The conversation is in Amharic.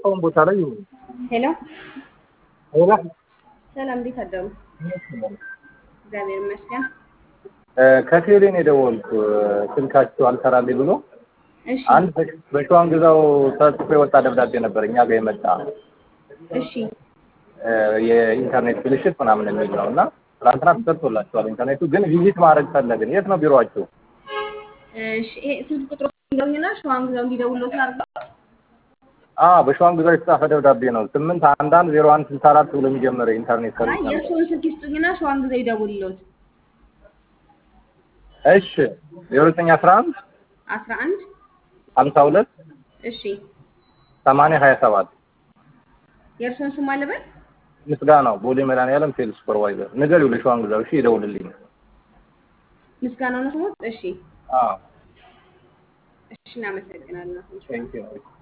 አሁን ቦታ ላይ ይሁን ሄሎ ሌላ ሰላም፣ እንዴት አደሩ? እግዚአብሔር ይመስገን። ከቴሌን የደወልኩ ስልካቸው አልሰራልኝ ብሎ እሺ አንድ በሸዋን ግዛው ተጽፎ የወጣ ደብዳቤ ነበር እኛ ጋር የመጣ እሺ የኢንተርኔት ብልሽት ምናምን የሚል ነው እና ትናንትና ተሰርቶላቸዋል። ኢንተርኔቱ ግን ቪዚት ማድረግ ፈለግን። የት ነው ቢሮአችሁ? እሺ ይሄ ስልክ ቁጥሩ ይገውኝና ሸዋን ግዛው እንዲደውሎት አድርገው። አዎ በሸዋን ግዛው የተጻፈ ደብዳቤ ነው። ስምንት አንድ አንድ ዜሮ አንድ ስልሳ አራት ብሎ የሚጀምር ኢንተርኔት አይ ሰርቪስ ነበር። የእርስዎን ስልክ ይስጡኝና ሸዋን ግዛው ይደውልሎት። እሺ ዜሮ ዘጠኝ አስራ አንድ አስራ አንድ ሀምሳ ሁለት እሺ ሰማንያ ሀያ ሰባት የእርስዎን ስም አለበት? ምስጋናው ቦሌ መድኃኒዓለም ሴልስ ሱፐርቫይዘር ንገሪው ለሸዋን ግዛው። እሺ ይደውልልኝ። ምስጋናው ነው ስሞት? እሺ አዎ እሺ፣ እናመሰግናለን። ቴንኪው